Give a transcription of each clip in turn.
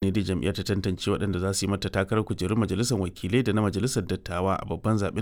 ne dai jam'iyyar ta tantance waɗanda za su yi mata takarar kujerun majalisar wakilai da na majalisar dattawa a babban zaben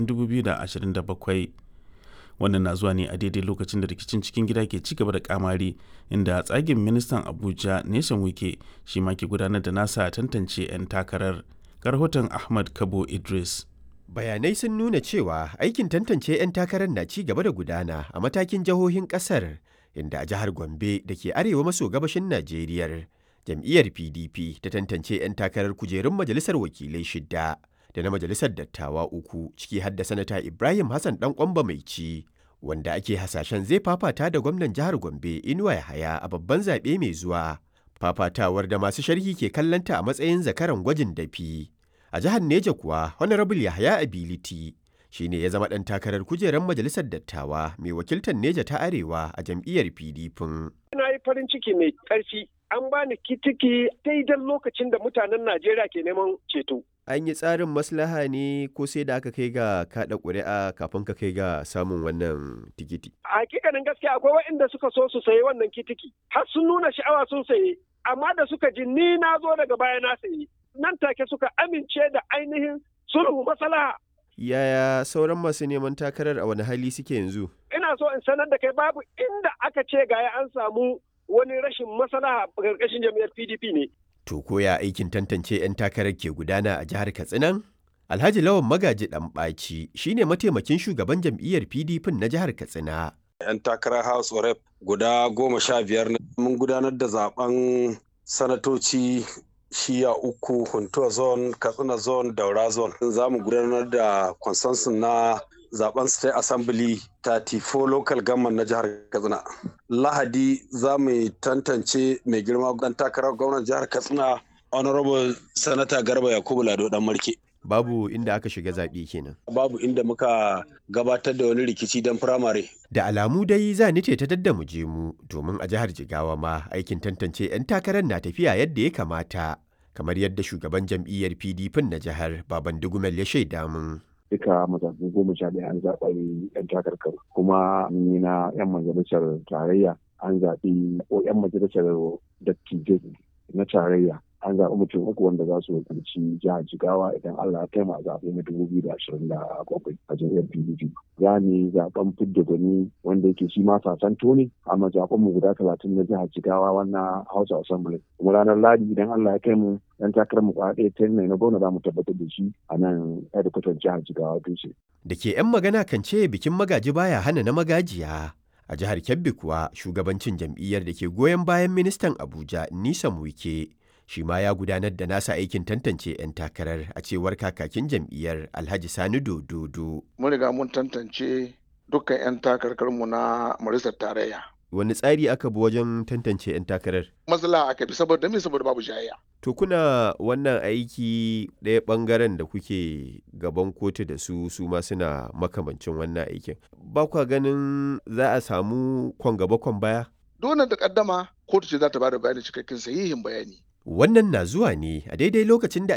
2027 wannan na zuwa ne a daidai lokacin da rikicin cikin gida ke ci gaba da kamari inda tsagin ministan abuja nation wike shi ma ke gudanar da nasa tantance 'yan takarar rahoton ahmad kabo idris Bayanai sun nuna cewa aikin tantance 'yan takarar na ci gaba da gudana a matakin jihohin kasar inda a jihar Gombe da ke arewa maso gabashin Najeriya jam'iyyar PDP ta tantance 'yan takarar kujerun majalisar wakilai shidda da na majalisar dattawa uku ciki har da sanata Ibrahim Hassan dan kwamba mai ci wanda ake hasashen zai fafata da gwamnan jihar Gombe Inuwa Yahaya a babban zaɓe mai zuwa. Fafatawar da masu sharhi ke kallanta a matsayin zakaran gwajin dafi. A jihar Neja kuwa Honorable Yahaya Ability shi ne ya zama ɗan takarar kujerar majalisar dattawa mai wakiltar Neja ta Arewa a jam'iyyar PDP. Na yi farin ciki mai ƙarfi an bani kitiki daidai lokacin da mutanen Najeriya ke neman ceto. An yi tsarin maslaha ne ko sai da aka kai ga kaɗa ƙuri'a kafin ka kai ga samun wannan tikiti? A hakikanin gaskiya akwai waɗanda suka so su sayi wannan kitiki har sun nuna sha'awa sun saye amma da suka ji ni na zo daga baya na sayi nan take suka amince da ainihin sulhu maslaha. Yaya sauran masu neman takarar a wani hali suke yanzu? Ina so in sanar da kai babu inda aka ce gaya an samu wani rashin maslaha a ƙarƙashin jam'iyyar PDP ne. To koya aikin tantance 'yan takarar ke gudana a jihar Katsinan? Alhaji Lawan Magaji Ɗanɓaci shi ne mataimakin shugaban jam'iyyar PDP na jihar Katsina. 'Yan takarar House of Rep guda goma sha biyar mun gudanar da zaben sanatoci shiya uku Huntuwa zone, Katsina zone, Daura zone. Za mu gudanar da consensus na zaben state assembly 34 local government na jihar katsina lahadi za mu tantance mai girma dan takarar gwamnan jihar katsina honorable sanata garba yakubu lado dan marke Babu inda aka shiga zaɓe kenan. babu inda muka gabatar da wani rikici don firamare Da alamu dai za ni ce ta dadda mu je mu domin a jihar Jigawa ma aikin tantance 'yan takarar na tafiya yadda ya kamata. Kamar yadda shugaban jam'iyyar PDP na jihar Baban Dugumel ya shaida mun. duka matakan goma sha ɗaya an zaɓa yan takarkar kuma ni na yan majalisar tarayya an zaɓi ko yan majalisar dattijai na tarayya an zaɓi mutum uku wanda za su wakilci jihar jigawa idan allah ya kai a zaɓe na dubu biyu da ashirin da bakwai a jam'iyyar pdp za mu yi zaɓen fidda gwani wanda yake shi ma sasanto ne amma zaɓen mu guda talatin na jihar jigawa wannan house assembly kuma ranar ladi idan allah ya kai mu yan takarar mu kwa ɗaya ta na gwamna za mu tabbatar da shi a nan hedikwatar jihar jigawa dutse. Da ke 'yan magana kan ce bikin magaji baya hana na magajiya. A jihar Kebbi kuwa shugabancin jam'iyyar da ke goyon bayan ministan Abuja Nisan Wike shi ma ya gudanar da nasa aikin tantance 'yan takarar a cewar kakakin jam'iyyar Alhaji Sani Dododo. Mun riga mun tantance dukkan 'yan takarkarmu na majalisar tarayya. Wani tsari aka bi wajen tantance 'yan takarar? Matsala aka bi saboda me saboda babu jayayya. To kuna wannan aiki ɗaya ɓangaren da kuke gaban kotu da su su ma suna makamancin wannan aikin. Ba kwa ganin za a samu kwan gaba kwan baya? Dole da kaddama kotu ce za ta bada bayani cikakken sahihin bayani. Wannan na zuwa ne a daidai lokacin da